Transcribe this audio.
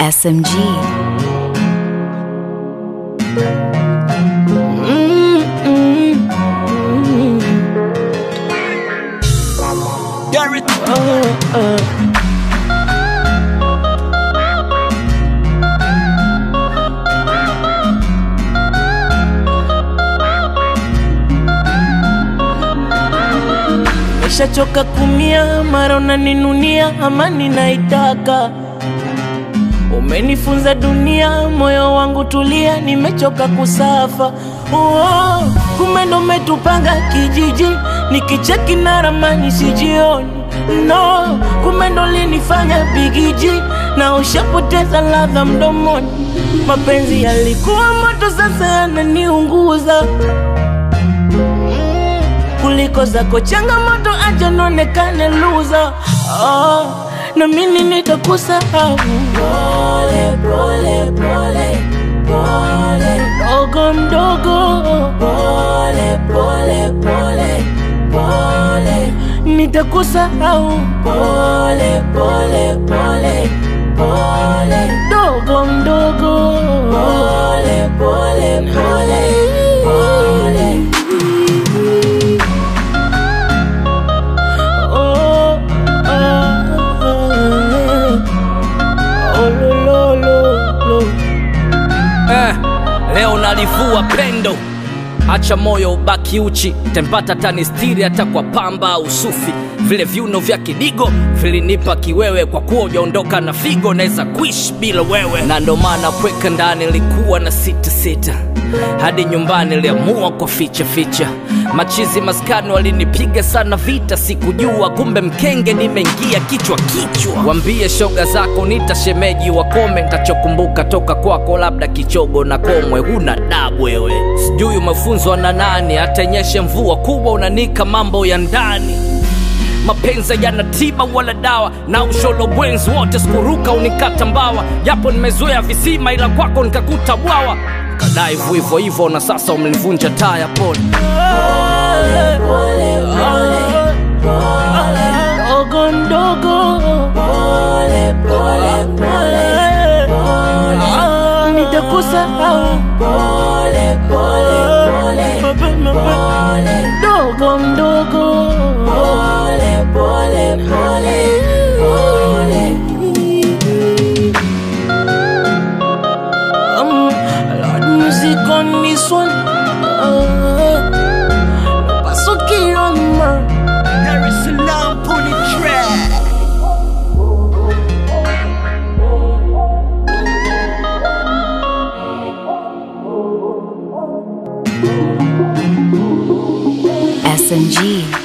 SMG. Garrett. Nishachoka kumia, mara unaninunia, amani naitaka. Umenifunza dunia, moyo wangu tulia, nimechoka kusafa. Oh, kumbe ndo umetupanga kijiji, nikicheki na ramani sijioni. No, kumbe ndo linifanya bigiji, na ushapoteza ladha mdomoni. Mapenzi yalikuwa moto, sasa yananiunguza kuliko zako changamoto, acha nionekane loser. Oh, na mimi nitakusahau pole pole pole pole, mdogo mdogo, pole pole pole pole, nitakusahau pole pole pole pole, mdogo mdogo, pole pole pole pole. Oh, oh, oh, lo, lo, lo, lo. Eh, leo nalivua pendo, acha moyo ubaki uchi, tempata tanistiri hata kwa pamba au sufi. Vile viuno vya kidigo vilinipa kiwewe, kwa kuwa ujaondoka na figo, naweza kuishi bila wewe, na ndo maana kweka ndani likuwa na sita sita hadi nyumbani liamua kwa ficha ficha. Machizi maskani walinipiga sana vita, sikujua kumbe mkenge nimeingia kichwa kichwa. Wambie shoga zako nita shemeji wakome, ntachokumbuka toka kwako labda kichogo na komwe. Huna dabu wewe, sijui umefunzwa na nani, atenyeshe mvua kubwa unanika mambo ya ndani mapenzi yana tiba wala dawa na usholo bwenzi wote sikuruka unikata mbawa japo nimezoea visima ila kwako nikakuta bwawa kadai hivyo hivyo na sasa umenivunja taya pole Mdogo mdogo, pole pole pole pole, nitakusahau pole pole pole pole, mdogo mdogo, pole pole pole pole. Um, Lord, music on this one. Uh, paso kiloma. Dar es Salaam put it track SMG.